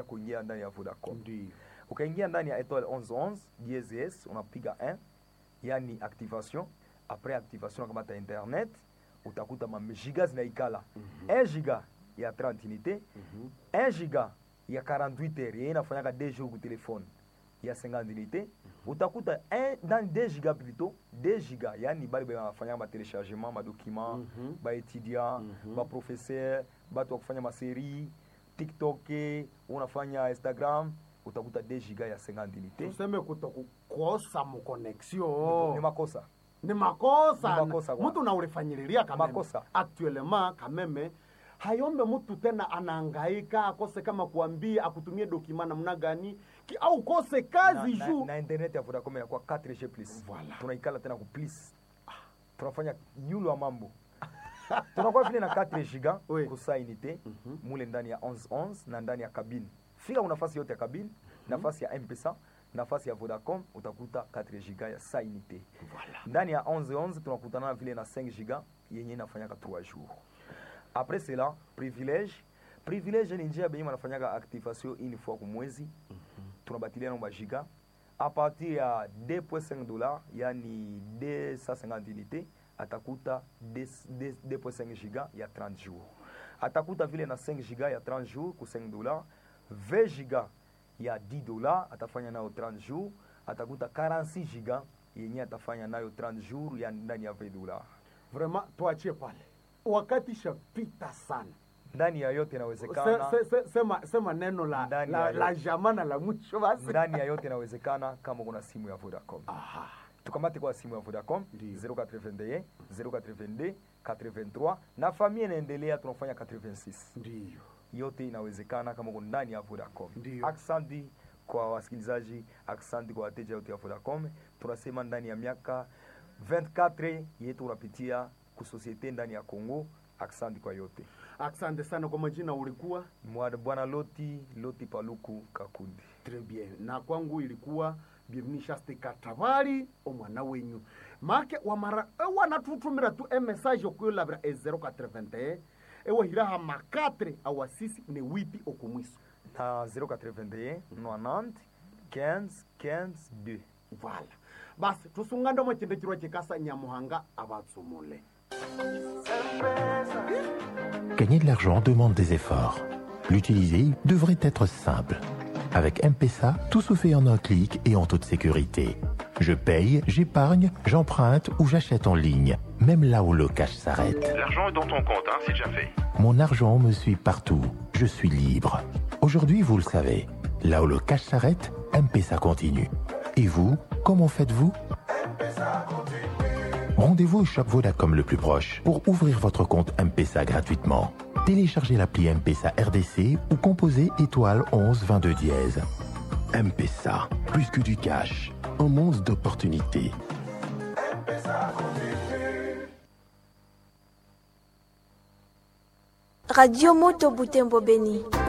kuingia ndani ya Vodacom. Ndio. Ukaingia ndani ya étoile 1111 DSS unapiga 1 yani activation. Après activation unakamata internet utakuta magiga zinaikala 1 giga ya 30 unité 1 giga ya 48 heures yenye inafanyaka 2 jours ku telefone ya 50 unité utakuta 1 dans 2 giga plutôt 2 giga yani bali banafanya ma téléchargement ma document Mhm. ba étudiant Mhm. ba professeur batu wa kufanya maserie tiktok unafanya instagram utakuta 2 giga ya 50 unité tuseme kutokukosa mu ni connexion makosa ni makosa Ni makosa kwa- mtu naulifanyililia kameme Makosa. actuellement kameme hayombe mtu tena anaangaika akose kama kuambia akutumie dokima namna gani ki, au kose kazi na, juu na, na internet ya Vodacom inakuwa 4G plus Voilà. tunaikala tena ku plus tunafanya nyulu wa mambo tunakuwa vile na 4 giga Oui. kusa unité Mhm. mule ndani ya 1111 na ndani ya kabine fika nafasi yote ya kabine nafasi ya mpesa nafasi ya Vodacom utakuta 4 giga ya sa unité ndani ya 1111 tunakutana vile na 5 giga yenye inafanyaka 3 jours après cela privilège privilège ni njia benye banafanyaka activation une fois ku mwezi tunabatilia na giga a partir ya 2.5 dollars yani 250 unité atakuta 2 2.5 giga ya 30 jours atakuta vile na 5 giga ya 30 jours ku 5 dollars 20 giga ya 10 dollars atafanya nayo 30 jours atakuta 46 giga yenye atafanya nayo 30 jours ya ndani ya 20 dollars vraiment tuachie pale wakati shapita sana ndani ya yote se, inawezekana se, se, sema, sema neno la, Ndani la, ya la yote. jamana la mwisho basi ndani ya yote inawezekana kama kuna simu ya Vodacom Aha. tukamate kwa simu ya Vodacom Ndiyo. 081 082 83 na familia inaendelea tunafanya 86 ndiyo yote inawezekana kama uko ndani ya Vodacom. Ndiyo. Aksanti kwa wasikilizaji, aksanti kwa wateja wote wa Vodacom. Tunasema ndani ya miaka 24 yetu unapitia kusosiete ndani ya Kongo. Aksanti kwa yote. asante sana kwa majina ulikuwa Mwa- Bwana Loti Loti Paluku Kakundi. Très bien. Na kwangu ilikuwa bienvenue Shaste Katabari omwana wenyu make wamara ewanatutumira tu emessage okuyolabira e 081 ewahiraha makatre awa 6 ne wipi okumwiso Na 081 90 15 15 2. vala basi tusungande omwechendekirwa chikasa nyamuhanga abatsumule Gagner de l'argent demande des efforts. L'utiliser devrait être simple. Avec M-Pesa, tout se fait en un clic et en toute sécurité. Je paye, j'épargne, j'emprunte ou j'achète en ligne, même là où le cash s'arrête. L'argent est dans ton compte, hein, c'est déjà fait. Mon argent me suit partout. Je suis libre. Aujourd'hui, vous le savez, là où le cash s'arrête, M-Pesa continue. Et vous, comment faites-vous Rendez-vous au shop Vodacom le plus proche pour ouvrir votre compte M-Pesa gratuitement. Téléchargez l'appli M-Pesa RDC ou composez étoile 11 22 dièse. M-Pesa, plus que du cash, un monde d'opportunités. Radio Moto Butembo Beni.